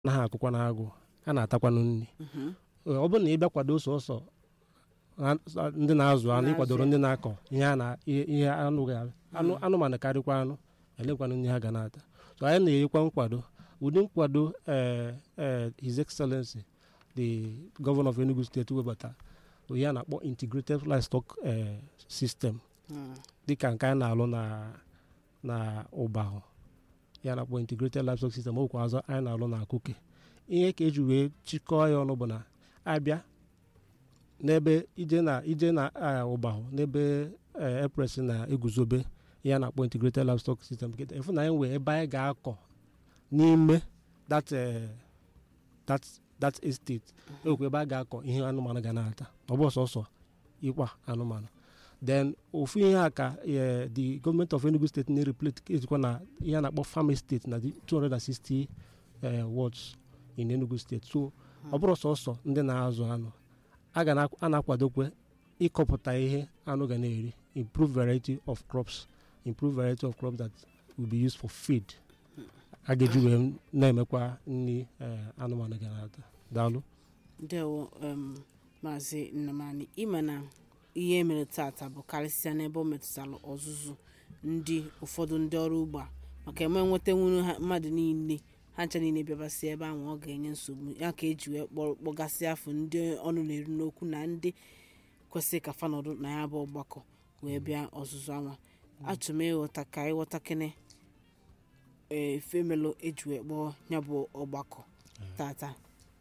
anaghị akụkwa na agụ a na-atakwanụ nri ọ bụrụ na ị bịa kwado sọsọ ha- ndị na-azụ anụ ịkwadoro ndị na-akọ ihe a na ihe ihe anụ ga anụ anụmanụ karịkwa anụ elekwanụ nri ha ga na-ata so anyị na-enyekwa nkwado ụdị nkwado eh, eh, his excellency the governor of enugu steeti webata bụ ihe a na-akpọ integrated livestock eh, system dịka nke anyị na-alụ na na ụbahụ ya na-akpọ integrated livestock system okwu azọ anyị na-alụ na akụke ihe ka eji wee chịkọọ ya ọnụ bụ na abịa n'ebe ije na ije na ah, ụbahụ n'ebe eh, epres na-eguzobe ihe a na-akpọ integrated livestock system kịta efu na anyị nwee ebe anyị ga-akọ n'ime that eh, that that estate ekwe ebe a ga-akọ ihe anụmanụ ga na-ata ọ bụ sọsọ ịkwa anụmanụ then ofu ihe a ka eh, the government of enugu state na-replete ejikwa na ihe a na-akpọ farm estate na the 260 eh, wards in enugu state so ọ bụrụ sọsọ ndị na-azụ anụ a ga na- a na-akwadokwe ịkọpụta ihe anụ ga na-eri improve variety of crops improve variety of crops that will be used for feed a ga-eji wee na-emekwa nri eh, anụmanụ ga na-ata daalụ ndewo um, maazị nnamani ime na ihe mere tata bụ karịsịa n'ebe o metụtara ọzụzụ ndị ụfọdụ ndị ọrụ ugbo a maka eme nweta nwuru ha mmadụ niile ha ncha niile bịabasị ebe ahụ ọ ga-enye nsogbu ya ka eji wee kpọ- kpọgasị afọ ndị ọnụ na-eru n'okwu na ndị kwesịrị ka fanọdụ na ya bụ ọgbakọ wee bịa ọzụzụ anwa achọrọ m ịghọta ka ịghọta kene efemelo eji wee kpọọ ya bụ ọgbakọ tata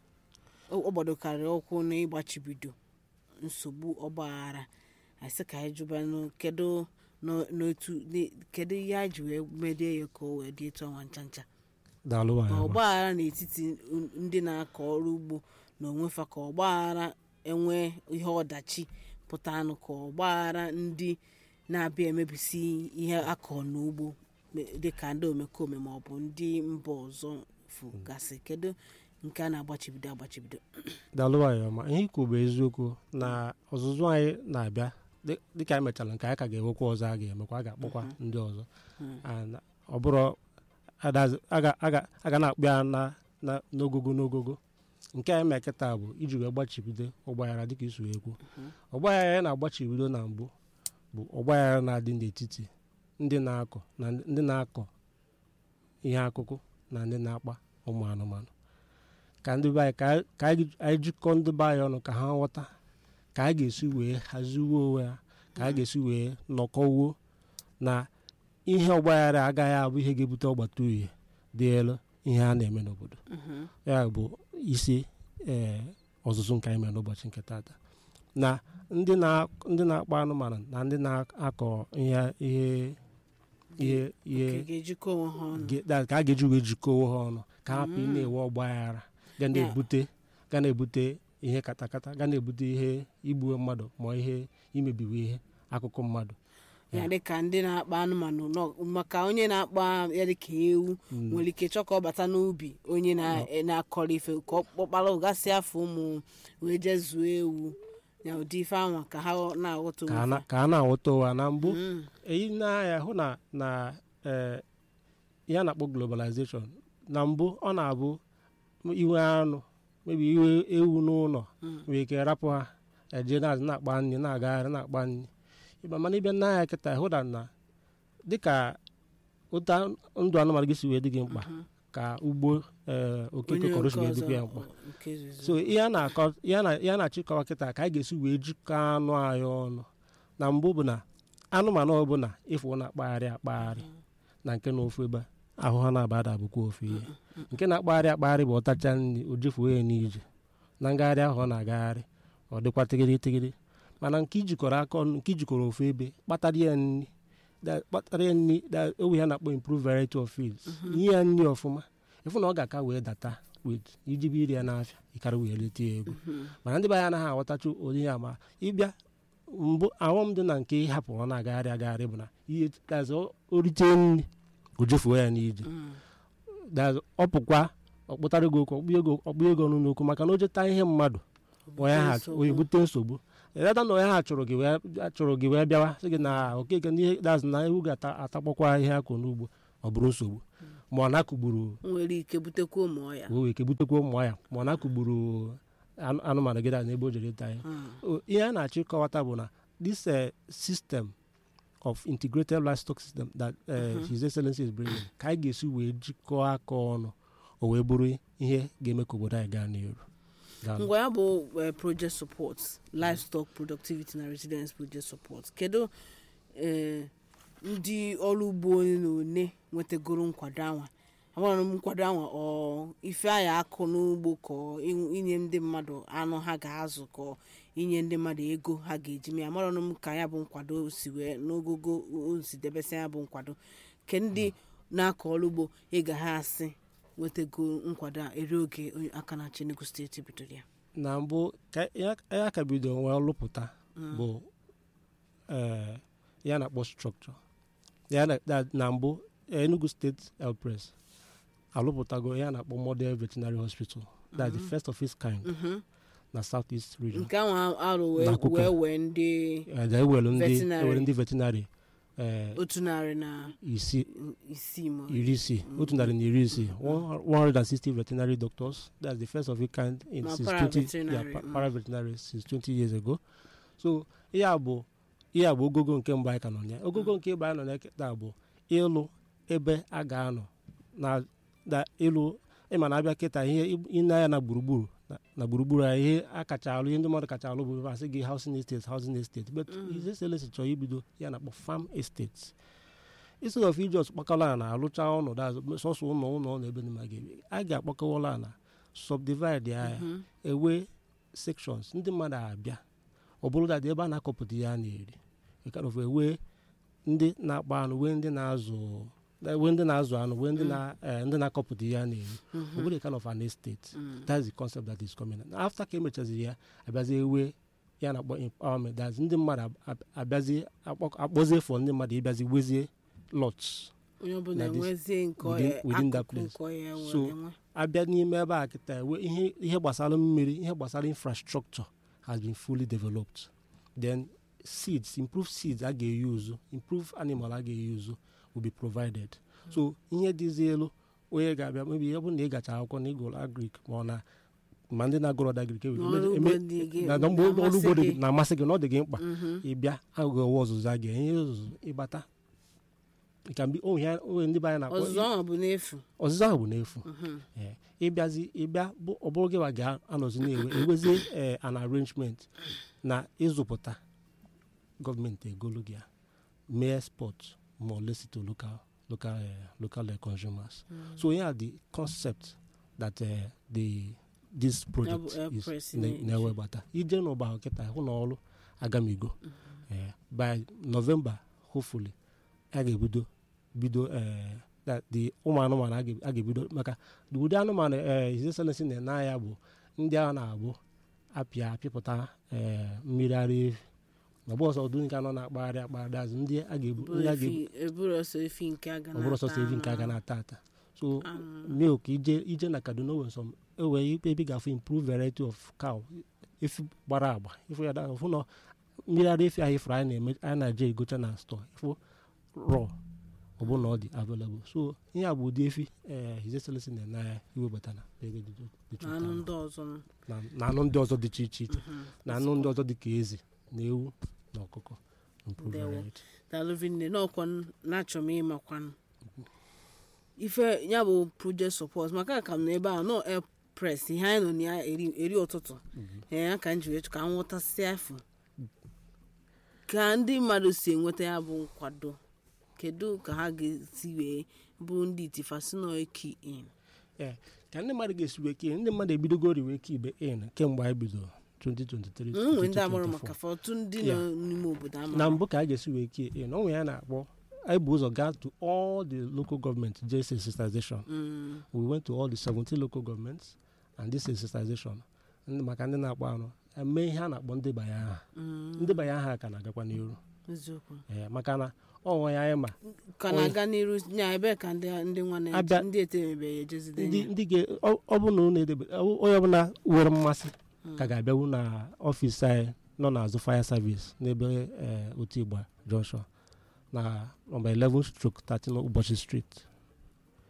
ọ gbadokarị ụkwụ na ịgbachibido nsogbu ọgbaghara asị ka anyị jụbanụ kedu n'o- n'otu n'e- kedu ihe a ji wee medie ya ka o wee dị etu ọnwa ncha ncha daalụ ma nwaanyị ọma. ọgbaghara n'etiti n- ndị na-akọ ọrụ ugbo na onwefa ka ọgbaghara enwe ihe ọdachi pụta anụ ka ọgbaghara ndị na-abịa emebisi ihe akọ n'ugbo me- dịka ndị omekome ma ọ bụ ndị mba ọzọ fụgasị kedu nke a na-agbachibido agbachibido daalụ nwaanyị ọma ihe ikwu bụ eziokwu na ọzụzụ anyị na-abịa dị- dịka anyị mechara nke anyị ka ga-enwekwa ọzọ a ga-emekwa a ga-akpọkwa ndị ọzọ And ọ bụrụ adazi- a ga- a ga- a ga na-akpụ ya na- na- n'ogogo n'ogogo nke anyị mee kịta bụ iji wee gbachibido ọgbaghara dịka isu ekwu ọgbaghara ya na-agbachibido na mbụ bụ ọgbaghara na-adị n'etiti ndị na-akọ na ndị na-akọ ihe akụkụ na ndị na-akpa ụmụ anụmanụ ka ndị be anyị ka anyị- ka anyị anyị jikọọ ndị be anyị ọnụ ka ha ghọta ka a ga-esi wee haziwo onwe ha ka a ga-esi wee nọkọwuo na ihe ọgbaghara agaghị abụ ihe ga-ebute ọgbata uhie dị elu ihe a na-eme n'obodo ya bụ isi ee ọzụzụ nke anyị mere n'ụbọchị nke tata na ndị na- ndị na-akpa anụmanụ na ndị na-akọ ihe ihe ihe ihe Ka ga-ejikọ onwe ha ọnụ ge- that ka a ga-eji wee jikọọ ha ọnụ ka hapụ ị na-ewe ọgbaghara ga na-ebute ga na-ebute ihe katakata ga na-ebute ihe igbuwe mmadụ ma ihe imebiwe ihe akụkụ mmadụ ya dịka ndị na-akpa anụmanụ nọ- maka onye na-akpa ya dịka ewu nwere ike chọọ ka ọ bata n'ubi onye na- na-akọrọ ife ka ọ kpọkpara ụgasị afọ ụmụ wee jee zuo ewu ya ụdị ife anwa ka ha na-aghọta ka a onwe na- fa. ka a na-aghọta ụwa na mbụ Mm. eyi n'anya hụ na na eh, ya na-akpọ globalization na mbụ ọ na-abụ iwe anụ mebi iwe ewu n'ụlọ nwere ike rapụ ha eje na na-akpa nri na-agagharị na-akpa nri ịba mana ịbịa n'anya kịta hụ na na dịka ụta ndụ anụmanụ gị si wee dị gị mkpa ka ugbo eh, okeke Onye kọrọ nke si wee ọzọ, dịkwa ya mkpa ọ, nke izizi. so ihe a na-akọ ihe a na- ihe a na-achịkọwa kịta ka anyị ga-esi wee jikọọ anụ anyị ọnụ na mbụ bụ na anụmanụ ọbụla ịfụ na-akpagharị akpagharị na nke na ofu ebe ahụ ha na-abada bụkwa ofu ihe nke na-akpagharị akpagharị bụ ọtacha nri o jefuo ya n'ije na ngagharị ahụ ọ na-agagharị ọ dịkwa tigiri tigiri mana nke ijikọrọ aka ọnụ nke ijikọrọ ofu ebe kpatara ya nri da- kpatara ya nri da- owe ya na-akpọ improve variety of fields nye ya nri ọfụma ịfụ na ọ ga-aka wee data wit iji bụ iri ya n'afịa ịkara wee leta ya ego mana ndị be anyị anaghị aghọtacha onye ya ma ịbịa mbụ ahụm dị na nke ịhapụ ọ na-agagharị agagharị bụ na ihe dazi o rite nri o jefuo ya n'ije dazi ọ pụkwa ọkpụtara ego okwu ọkpụ ego ọkpụ ego ọnụ n'okwu maka na o jeta ihe mmadụ onye ha nsogbu. onye bute nsogbu eleta na onye ha chụrụ gị wee chụrụ gị wee bịawa sị gị na okeke n'ihe dazi na ewu ga-atakpọkwa ihe akụ n'ugbo ọ bụrụ nsogbu ma ọ na-akụgburu nwere ike butekwa ụmụ ọya wee wee kebutekwa ụmụ ya ma ọ na-akụgburu anụ- anụmanụ gị n'ebe o jere ịta ya O- ihe a na-achọ ịkọwata bụ na this uh, system of integrated livestock system that uh, his excellency is bringing ka anyị ga-esi wee jikọọ aka ọnụ o wee bụrụ ihe ga-eme ka obodo anyị gaa n'iru Daalụ. ngwa ya bụ eh, project support livestock productivity na resilience project support kedu eh, ndị ọrụ ugbo one na one nwetagoro nkwado anwa agbara m nkwado anwa ọ ife aya akụ n'ugbo ka ọ in- inye ndị mmadụ anụ ha ga-azụ ka ọ inye ndị mmadụ ego ha ga-eji mee amarọ m ka ya bụ nkwado si wee n'ogogo o si debesị ya bụ nkwado ke ndị na-akọ ọrụ ugbo ịga ha asị nwetago nkwado a eri oge onye aka na Enugu steeti bidoro ya na mbụ ka ya ya ka bido wee lụpụta bụ eh, ya na-akpọ structure ya na- na- na mbụ Enugu State Health Press alụpụtago ya na-akpọ model veterinary hospital that's the first of its kind Mhm. na south east region nke ahụ arụ wee N'akụkụ. wee wee ndị Eh, ewere ndị Veterinary. ewere ndị veterinary eh, otu narị na isii isii ma iri isii otu narị na iri isii one hundred and sixty veterinary doctors that's the first of its kind in Na since twenty paraveterinary, yeah, pa- mm. paraveterinary since twenty years ago so ihe a bụ ihe a bụ ogogo nke mbụ anyị ka nọ ya ogogo nke ịba anyị nọ ya kịta bụ ịlụ ebe a ga-anọ na na ịlụ ịma na abịa kịta ihe ịna ya na gburugburu na- na gburugburu ya ihe a kacha alụ ihe ndị mmadụ kacha alụ bụ asị gị housing estate housing estate but His Excellency chọrọ ibido ya na-akpọ farm estate instead of ijos kpakọla na alụcha ọnọdụ azụ sọsọ ụlọ ụlọ na ebe ndị mmadụ ga-ebi a ga-akpakọwala na subdivide ya ya ewe sections ndị mmadụ abịa ọ bụrụ dat ebe a na-akọpụta ya na-eri kind of ewe ndị na-akpa anụ wee ndị na-azụ wee ndị na-azụ anụ wee ndị na eh, ndị na-akọpụta ya na-eri ọ bụrụ kind of an estate that's the concept that is coming Now, after ka emechaziri ya abịazi ewe ya na-akpọ empowerment that's ndị mmadụ ab- ab- abịazi akpọ- akpọzie for ndị mmadụ ịbịazi wezie lots onye ọbụla na this- enwezie nke within- ọ- within that akụkụ place. nke ọ ya So, nwere enwe abịa n'ime ebe a kịta ewe ihe ihe gbasara mmiri ihe gbasara infrastructure has been fully developed then seeds improved seeds a ga-eyuzu improved animal a ga-eyuzu will be provided so ihe dịzi elu onye ga-abịa mebi ọ bụrụ na ị gacha akwụkwọ na ịgụrụ agrik ma ọ na ma ndị na-agụrụ ọda agrik Na ọrụ ugbo dị gị- na mgbe ọrụ na-amasị ugbo dị gị. na-amasị gị na ọ dị gị mkpa Mhm. ịbịa agụghị ọwa ọzụzụ a ga-enye ihe ọzụzụ ịbata ka mgbe o ihe o ndị be anyị na-akpọ ọzụzụ ahụ bụ n'efu ọzụzụ ahụ bụ n'efu Ee, ịbịazi ịbịa bụ ọ bụrụ gị wa ga-anọzi na-ewe ewezie ee, an arrangement na ịzụpụta gọọmenti egolu gị ya mee export ma ọ lesi to local local eh, local eh, consumers so yeah the concept that eh, the this project Air is Press na- na-eji. na-ewebata ije n'ụba ahụ kịta hụ na ọrụ agamigo Eh, by november hopefully a ga-ebido bido eh, that the ụmụ anụmanụ a ga- a ga-ebido maka ụdị anụmanụ eh, His Excellency na-ene anya bụ ndị a na-abụ apịa apịpụta eh, mmiri ara efi na ọbụ ọsọ ụdị nke anọ na-akpagharị akpagharị azụ ndị a ga-ebu ndị a ga-ebu eburu ọsọ efi nke a ga ọ bụrụ sọsọ evi nke a ga na-ata ata so milk ije ije na kaduna nwere some ewe ebe ị ga-afụ improve variety of cow efi gbara agba ịfụ ya da- fụ na mmiri ara efi ahụ ifuru anyị na-eme anyị na-eje egocha na store ịfụ raw ọ bụrụ na ọ dị available so ihe a bụ ụdị efi eh, His Excellency na-ene anya iwebata na ebe dị dị iche na anụ iche ndị ọzọ nọ. na- na anụ ndị ọzọ dị iche iche iche na anụ ndị ọzọ dị ka ezi na ewu na ọkụkọ improve Ndewo. variety. daalụ vinne n'ọkwa na-achọ m ịmakwanụ ife ya bụ project support maka ka m nọ ebe ahụ nọ air press ihe anyị nọ na ya eri eri ụtụtụ ee ya ka m ji wee chọ ka m nwụtasịa afọ ka ndị mmadụ si enweta ya bụ nkwado kedu ka ha ga-esi wee bụ ndị itifasi nọ eki in Ee, ka ndị mmadụ ga-esi wee kee ndị mmadụ ebidogori wee kee ibe in kemgbe anyị bidoro 2023 nwere ndị amụrụ 2024. maka fọtụ ndị nọ Yeah. n'ime obodo ama na mbụ ka a ga-esi wee kee in onwe ya na-akpọ anyị bụ ụzọ gaa to all the local government jee sensitization Mm, we went to all the 17 local governments and this sensitization ndị maka ndị na-akpọ anụ eme ihe a na-akpọ ndebanye aha mm, ndebanye aha ka na-agakwa n'iru eziokwu Ee, maka na ọnwa ya anyị ma ka na-aga n'iru nya ebe ka ndị ndị nwa na Abịa- ndị etemebeghị ejezide ndị ya ndị ga ọ ọ bụ na unu edebe ọ- onye ọbụla nwere mmasị ka ga-abịawu na ọfịs anyị nọ n'azụ fire service n'ebe eh, otu igba junction na nọmba 11 stroke 13 ụbọchị street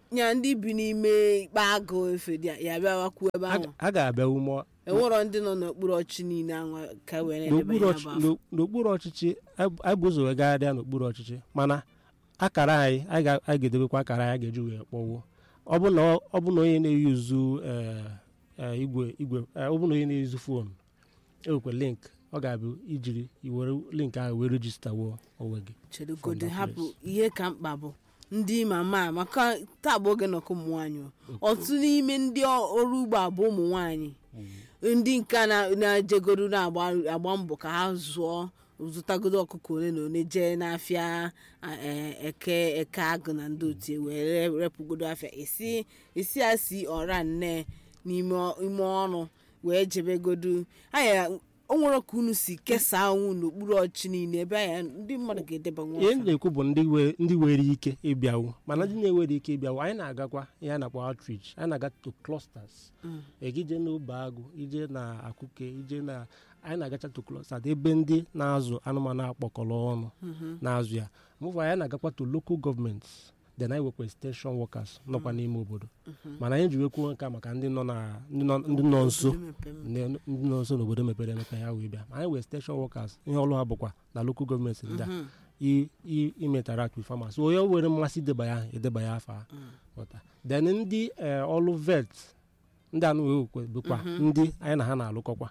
nya ndị bi n'ime ikpe agụ efe dị ya bịawakwuo ebe A ahụ ga- a ga-abịa ume enwerọ ndị nọ n'okpuru ọchị niile ahụ ka wee na-edebe n'okpuru ya ọchị- bụ afọ. n'o- n'okpuru ọchịchị anyị- anyị bụ ụzọ wee gagharịa n'okpuru ọchịchị mana akara anyị anyị ga- anyị ga-edebekwa akara anyị ga-eji wee kpọwuo ọ bụ na ọ bụ na onye na-eyuzu eh, eh, igwe igwe eh, ọ bụ na onye na-eyuzu fon ewekwa link ọ ga-abụ ijiri iwere link ahụ wee rejistawo onwe gị chedogodo that hapụ place. ihe ka mkpa bụ ndị mama maka taa bụ oge nọkọ ụmụ nwaanyị otu n'ime ndị ọ- ọrụ ugbo abụ ụmụ nwaanyị ndị nke a na- na-ejegoro na-agba agba mbọ ka ha zụọ zụtagodo ọkụkọ ole na ole jee n'afịa a- e- eke eke agụ na ndị otie wee re- repụgodo afịa esi esi asi ọra nne n'ime ọ- ime ọrụ wee jebegodo anya o nwere ka unu si kesaa onwe unu n'okpuru ọchị niile ebe anya ndị mmadụ ga-edeba nwa ihe afa. m na-ekwu bụ ndị we- ndị nwere ike ịbịawu mana ndị na-enwere ike ịbịawu anyị na-agakwa ihe a na-akpọ outreach anyị na-aga to clusters Mm. ije n'obe agụ ije na akụke ije na anyị na-agacha to clusters ebe ndị na-azụ anụmanụ akpọkọrọ ọnụ na-azụ ya mụfụ anyị na-agakwa to local governments then anyị nwekwa extension workers nọkwa n'ime obodo mana anyị ji wekwuo nke a maka ndị nọ na ndị nọ- ndị nọ nso Obodo mepere emepe. ndị ndị nọ nso n'obodo mepere emepe ya wee bịa ma anyị wee station workers ihe ọlụ ha bụkwa na local gọọmenti ndị a Mhm. i- i- imetaract with farmers onye nwere mmasị ideba ya edeba ya afa ghọta then ndị eh, ọlụ vet ndị anụ wee wekwe bụkwa ndị anyị na ha na-alụkọkwa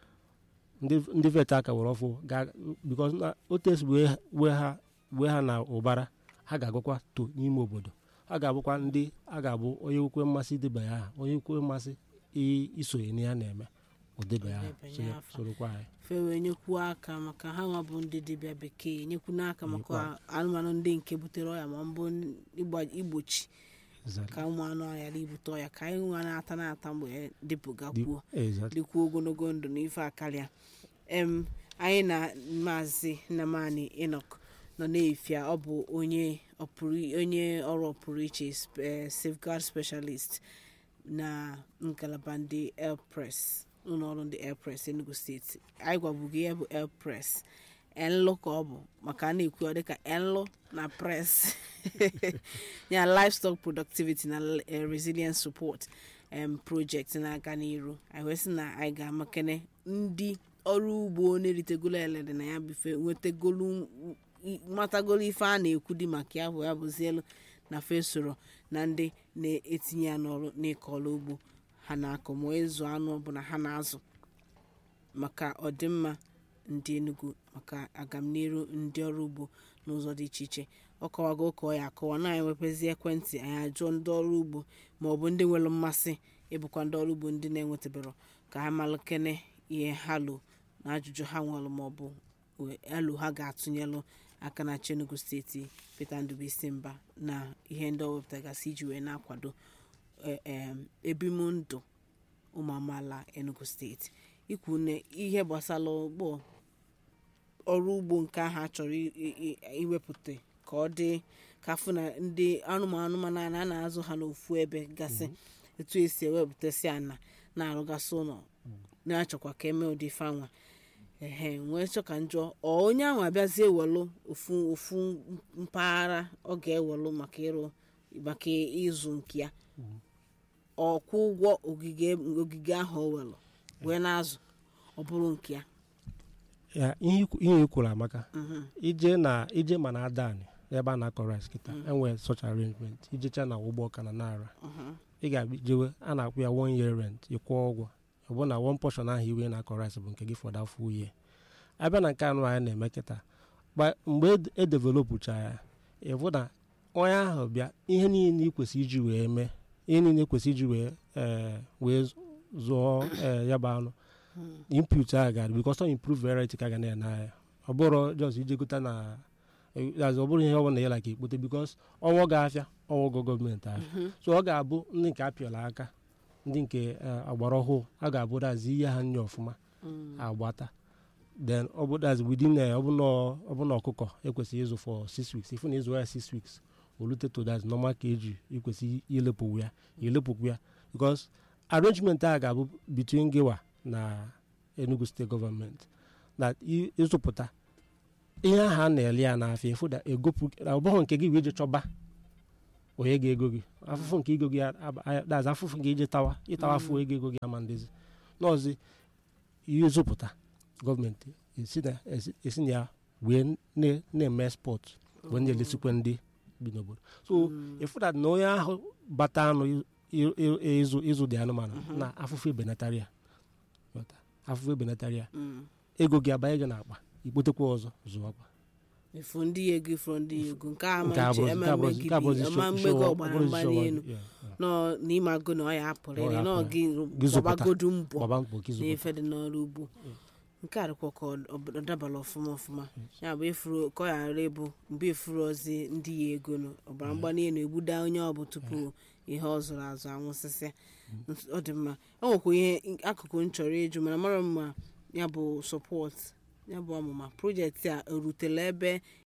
ndị ndị vet aka were ọfụ ga because na otu esi wee wee ha wee ha na ụbara ha ga-agụkwa to n'ime obodo ha ga-abụkwa ndị a ga-abụ onye nwekwe mmasị ideba ya aha onye nwekwe mmasị i- isonye na ya na-eme odeba ya aha, Odebanye sonye- afa. sorokwa anyị fe wee nyekwuo aka maka ha nwa bụ ndị dibịa bekee nyekwu n'aka maka anụmanụ ndị nke butere ọya ma mbụ ịgba- igbochi Exactly. ka ụmụ anụ ọhịa ibute ọya ka anyị nwa na-ata na-ata mgbe dịpụga Dị- kwuo exactly. dịkwuo ogologo ndụ na ife akarịa em anyị na maazị nnamani enok nọ na-efia ọ bụ onye ọpụrụ- onye ọrụ ọpụrụ iche sp- eh, safeguard specialist na ngalaba ndị airpress ụlọọrụ ndị airpress enugu steeti anyị gwabụghị ya bụ airpress enlụ ka ọ bụ maka a na-ekwu ọ dịka enlụ na press ya livestock productivity na eh, resilience support um, project na-aga n'iru anyị wee sị na anyị ga-amakene ndị ọrụ ugbo na-eritegolo elede na ya bife nwetagolu i- matagolo ife a na-ekwu dị maka ya bụ ya bụzielu na fesoro na ndị na-etinye ya n'ọrụ n'ịkọ ọrụ ugbo ha na-akọ ma ịzụ anụ ọbụla ha na-azụ maka ọdịmma ndị Enugu maka agamniru ndị ọrụ ugbo n'ụzọ dị iche iche ọ kọwago ka ọ ya akọwa na anyị wepezi ekwentị anyị ajụọ ndị ọrụ ugbo ma ọ bụ ndị nwere mmasị ịbụkwa ndị ọrụ ugbo ndị na-enwetabero ka ha malụkene ihe ha lo na ajụjụ ha nwere ma ọ bụ elu ha ga-atụnyelụ aka na chi Enugu steeti Peter Ndubuisi Mba na ihe ndị ọ wepụtagasị iji wee na-akwado e- em, ebimụndụ ụmụ amaala Enugu steeti ikwu na ihe gbasara ugbo ọrụ ugbo nke ahụ a chọrọ i- i- i- iwepụta ka ọ dị ka afụ na ndị anụmanụ mana a na-azụ ha n'ofu ebe gasị etu esi ewepụtasị ana na-arụgasị ụlọ na-achọkwa ka eme ụdị fanwa ehe nwee chọ ka njọ ọ onye ahụ abịazie ewelu ofu ofu mpaghara ọ ga-ewelu maka ịrụ maka ịzụ nke ya ọkwụ ụgwọ ogige ogige ahụ o welu wee na-azụ ọ bụrụ nke ya ya ihe ikwu- ihe i kwuru amaka Mhm. ije na ije ma na adani ebe a na-akọ rice kịta enwere such arrangement ijecha na ụgbọ ọka na nara Mhm. ị ga-abịa jewe a na-akwụ ya one year rent ịkwụ ụgwọ ọ bụ na one portion ahụ iwe na-akọ rice bụ nke gị for that full year abịa na nke anụ anyị na-eme kịta gba- mgbe ed- edevelopụcha ya ịbụ na onye ahụ bịa ihe niile ị kwesịrị iji wee mee ihe niile kwesịrị iji wee ee, wee zụọ ee, ya bụ anụ input a ga because ọ improve variety ka ga na n'ahịa ọ bụrụ just ije gota na as ọ bụrụ ihe ọ bụla ya like ikpote because ọnwụ ga-afịa ọnwụ go gọọmenti ahịa so ọ ga-abụ ndị nke apịọla aka ndị nke eh, agbara ọhụụ a ga-abụ dazi ihe ha nye ọfụma agbata then ọ bụ dazi within eh, ọ bụ na ọ bụ na ọkụkọ ekwesịghị ịzụ for six weeks ifu na ịzụ ya six weeks olute to dazi normal ka eji ikwesị ilepụwu ya ilepụkwu ya because arrangement a ga-abụ between gịwa na enugu steeti gọọmenti na ị- ịzụpụta ihe ahụ a na-ele ya n'afịa ịfụ da egopụ ọ bụghị nke gị wee je chọba onye ga-ego gị afụfụ nke ego gị aba- aya- that's afụfụ nke ije tawa ịtawa afụ ego ego gị ama ndezi n'ọzi ihe zụpụta gọọmenti esi na esi- esi na ya wee na- na-eme spọt wee na-elesikwa ndị bi n'obodo so ịfụ that na onye ahụ bata anụ i- i- ịzụ ịzụ dị anụmanụ na afụfụ ebenatara ya Ghọta? afụfụ ebenatara ya Mm. ego gị abanye gị n'akpa ikpotekwa ọzọ zụwakwa efu ndị ya ego ifuru ndị ya ego nke a ama nke nche abụrụzi- ama nke abụrụzi- nke abụrụzi megide ama show- mmego show- ọgbara abụrụzi mgbali show- elu yeah, yeah. nọ n'ime agụ na ọ ya apụrụ Ọ ere ya nọ apụrụ. gị Gị zụpụta. gbagodu mbọ gbaba mbọ ka ịzụpụta n'ife dị n'ọrụ ugbo nke a dịkwa ka ọ ọ dabara ọfụma ọfụma ya bụ efuru ka ọ ghara ịbụ mgbe efuru ozi ndị ya ego nọ ọbara mgbali elu egbuda onye ọ bụ tupu ihe ọ zụrụ azụ anwụsịsị ọ dị mma o nwekwa ihe akụkụ m chọrọ ịjụ mana mara mma ya bụ sọpọt ya bụ ọmụma projekti a erutela ebe